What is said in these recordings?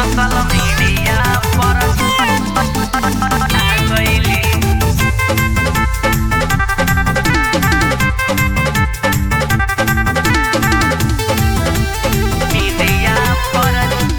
Social media पर गईली media पर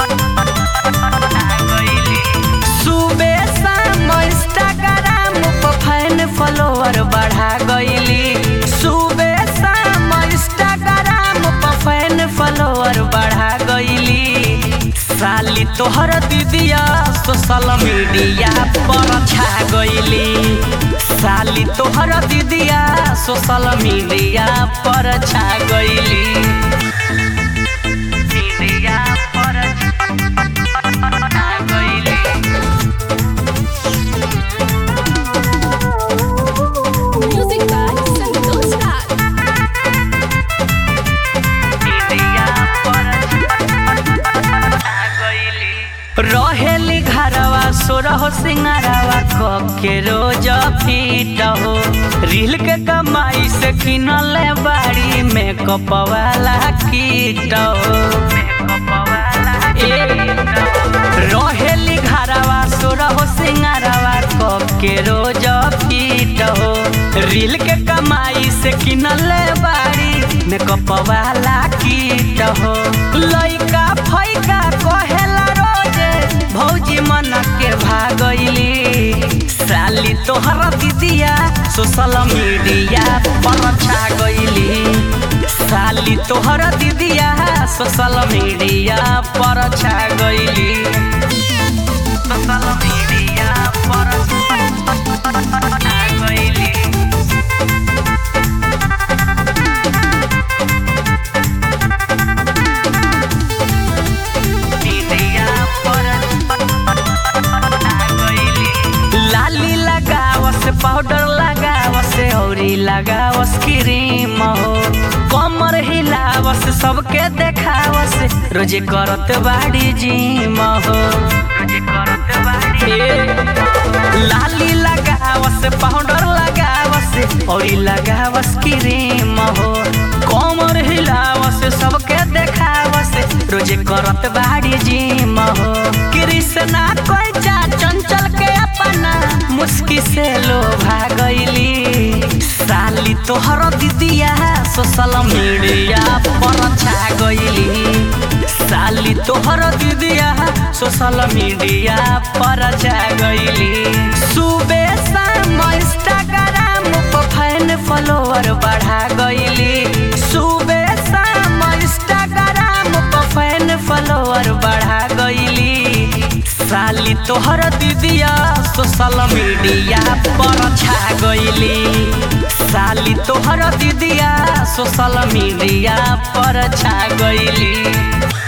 गईली सुबे शाम इंस्टाग्राम पर फैन फॉलोअर बढ़ा गईली सुबे शाम इंस्टाग्राम पर फैन फॉलोअर बढ़ा गईली साली तोहर दीदिया सोशल मीडिया पर छा गईली साली तोहर दीदिया सोशल मीडिया पर छा गईली मीडिया पर छा गईली Music by Santosh Raj. रहेली घरवा सोरह सिंगारवा के रोज फीट हो रील के कमाई से किनल बाड़ी मेकअप वाला कीट हो ए, रहेली घरवा सोरह सिंगारवा के रोज फीट हो रील के कमाई से किनल बाड़ी मेकअप वाला कीट हो लइका फैका कहेला रोजे भौजी मन के भागैली साली तोहरा दीदिया सोशल मीडिया पर छा गईली साली तोहरा दीदिया सोशल मीडिया पर छा गईली सोशल मीडिया पर छा गईली मीडिया पर लाली लगावस पाउडर लगावस औरी लगावस क्रीम हो कमर हिलावस सबके देखावस रोजे करत बाड़ी जिम हो ए, लाली लगावस पाउडर लगावस औरी लगावस क्रीम हो कमर हिलावस सबके देखावस रोजे करत बाड़ी जिम हो कृष्णा कोइचा चंचल के अपना मुस्की से लोभा गईली साली तोहर दीदिया सोशल मीडिया पर छा गईली साली तोहर दीदिया सोशल मीडिया पर छा गईली सुबे शाम इंस्टाग्राम पर फैन फॉलोअर बढ़ा गईली सुबे शाम इंस्टाग्राम पर फैन फॉलोअर बढ़ा गईली साली तोहर दीदिया सोशल मीडिया पर छा गईली साली तोहर दीदिया सोशल मीडिया पर छा गईली